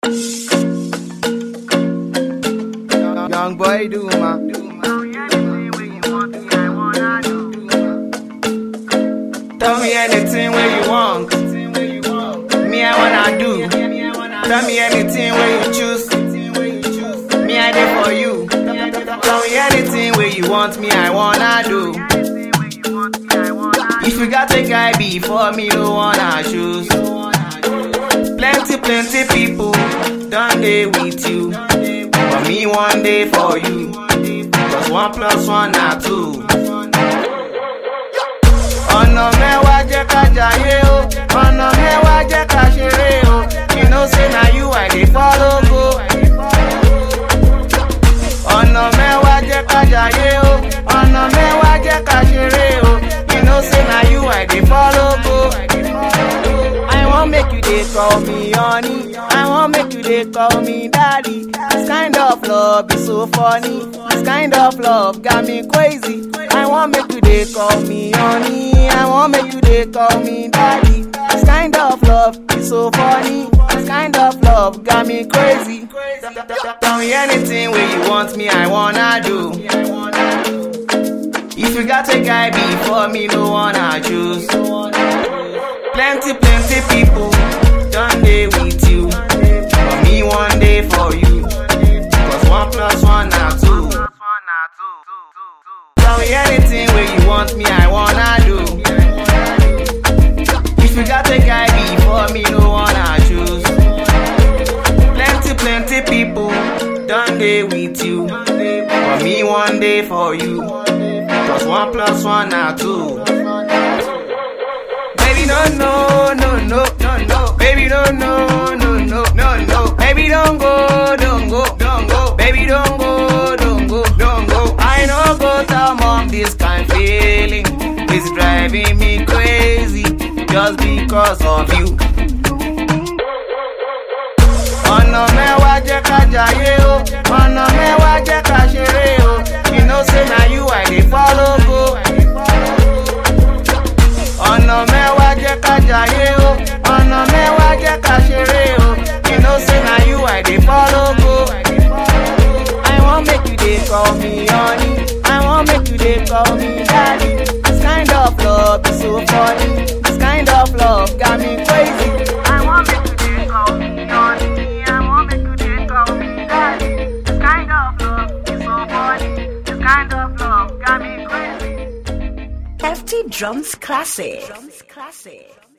Young boy do ma. Tell me anything where you want. Me I wanna do. Tell me anything where you choose. Me I there for you. Tell me anything where you want. Me I wanna do. If you got a guy before me, no wanna choose. Plenty, plenty people done day with you. But me one day for you. Cause one plus one are two. ọ̀nà mẹ́wàá jẹ́ ká jayé o ọ̀nà mẹ́wàá jẹ́ ká ṣeré o you know say na you i dey follow go. ọ̀nà mẹ́wàá jẹ́ ká jayé o ọ̀nà mẹ́wàá jẹ́ ká ṣeré o you know say na you i dey follow go. I wan make you dey call me honey, I wan make you dey call me daddy. This kind of love is so funny, this kind of love got me crazy. I wan make you dey call me honey, I wan make you dey call me daddy. This kind of love is so funny, this kind of love got me crazy. Tell me anything where you want me, I wanna do. If you got a guy before me, no wanna choose. Plenty, plenty people done day with you. But me one day for you. Cause one plus one are two. Tell me anything where you want me, I wanna do. If you got a guy before me, no wanna choose. Plenty, plenty people done day with you. But me one day for you. Cause one plus one are two. Baby, no, no, no, no, no, no. Baby, no, no, no, no, no, no. Baby, don't go, don't go, don't go. Baby, don't go, don't go, don't go. I know go tell mom this kind feeling is driving me crazy just because of you. ọ̀nà mẹ́wàá jẹ́ ká jayé o ọ̀nà mẹ́wàá jẹ́ ká ṣeré o you know say na you i dey follow go. ọ̀nà mẹ́wàá jẹ́ ká jayé o ọ̀nà mẹ́wàá jẹ́ ká ṣeré o you know say na you i dey follow go. I wan make you dey call me honey, I wan make you dey call me daddy. This kind of love is so funny, this kind of love got me crazy. I wan make you dey call me honey, I wan make you dey call me daddy. This kind of love is so funny, this kind of love got me crazy. FT Drums Classic. Drums Classic.